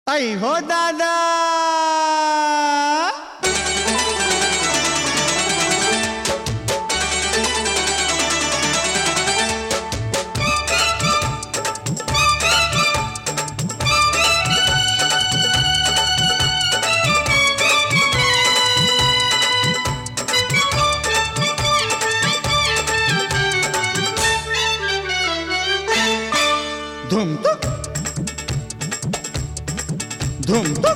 ऐ हो दादा धुम तुक धुम तुक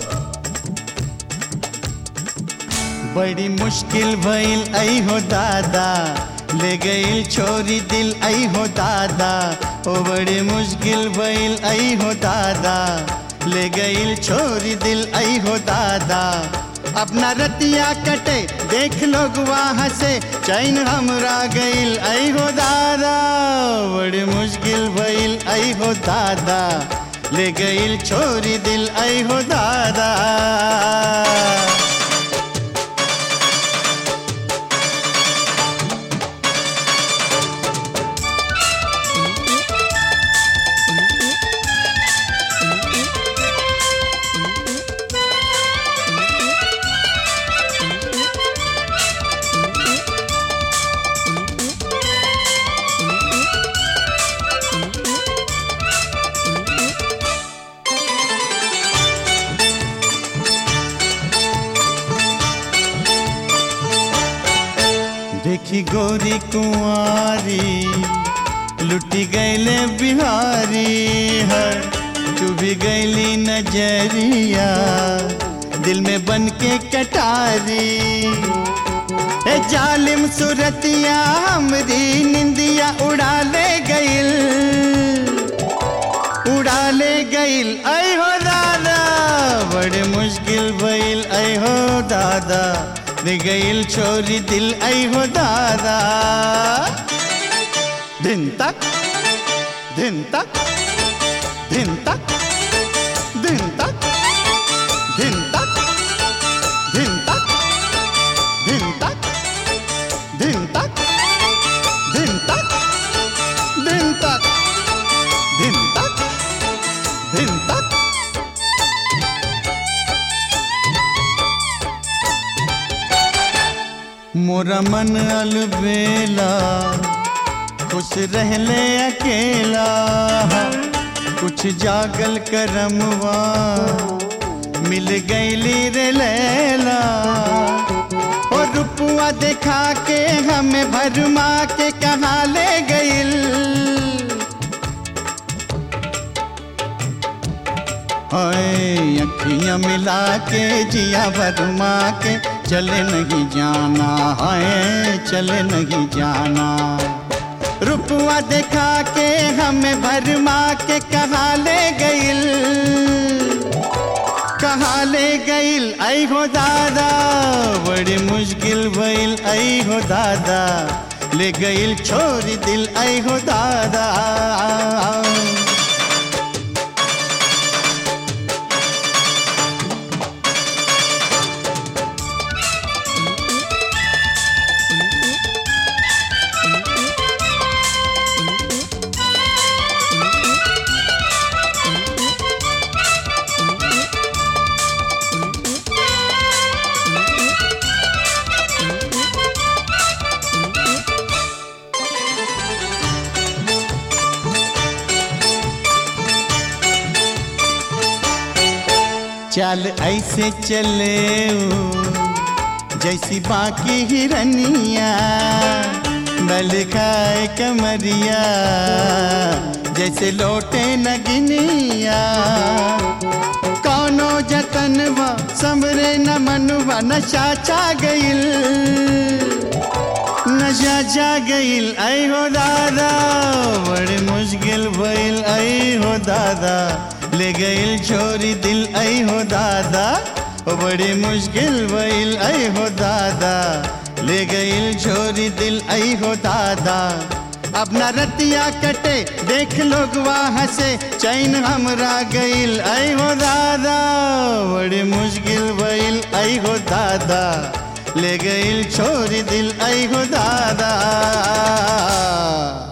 बड़ी मुश्किल भइल ऐ हो दादा ले गईल छोरी दिल ऐ हो दादा ओ बड़ी मुश्किल भइल ऐ हो दादा ले गईल छोरी दिल ऐ हो दादा अपना रतिया कटे देख लोग वहाँ से चैन हमरा गईल ऐ हो दादा बड़ी मुश्किल भइल ऐ हो दादा ले गईल छोरी दिल ऐ हो दादा देखी गोरी कुंवारी लुटी गईले बिहारी है चुभी गईली नजरिया दिल में बन के कटारी ए जालिम सुरतिया हमरी निंदिया उड़ा ले गईल उड़ा ले गईल ऐ हो दादा बड़े मुश्किल भइल ऐ हो दादा दे गईल छोरी दिल ऐ हो दादा दिन तक दिन तक दिन तक दिन तक दिन तक दिन तक दिन तक दिन तक दिन तक दिन तक दिन तक दिन तक मोरा मन अलबेला खुश रहले अकेला कुछ जागल करमवा मिल गईली रे लैला और रुपुआ देखा के हमें भरमा के कहाँ ले गईल हाय अखियां मिला के जिया भरमा के चले नहीं जाना हाय चले नहीं जाना रुपवा देखा के हमें भरमा के कहाँ ले गईल कहाँ ले गईल आई हो दादा बड़ी मुश्किल भइल आई हो दादा ले गईल छोरी दिल आई हो दादा चल ऐसे चले ऊ, जैसी बाकी हिरनिया बल खाए कमरिया जैसे लोटे नगिनिया कौनो जतनवा समरे न मनवा नशा चा गईल नशा चा गईल ऐ हो दादा बड़ी मुश्किल भइल ऐ हो दादा ले गईल छोरी दिल ऐ हो दादा ओ बड़ी मुश्किल भइल ऐ हो दादा ले गईल छोरी दिल ऐ हो दादा अपना रतिया कटे देख लोग वहाँ से चैन हमरा गईल ऐ हो दादा बड़ी मुश्किल भइल ऐ हो दादा ले गईल छोरी दिल ऐ हो दादा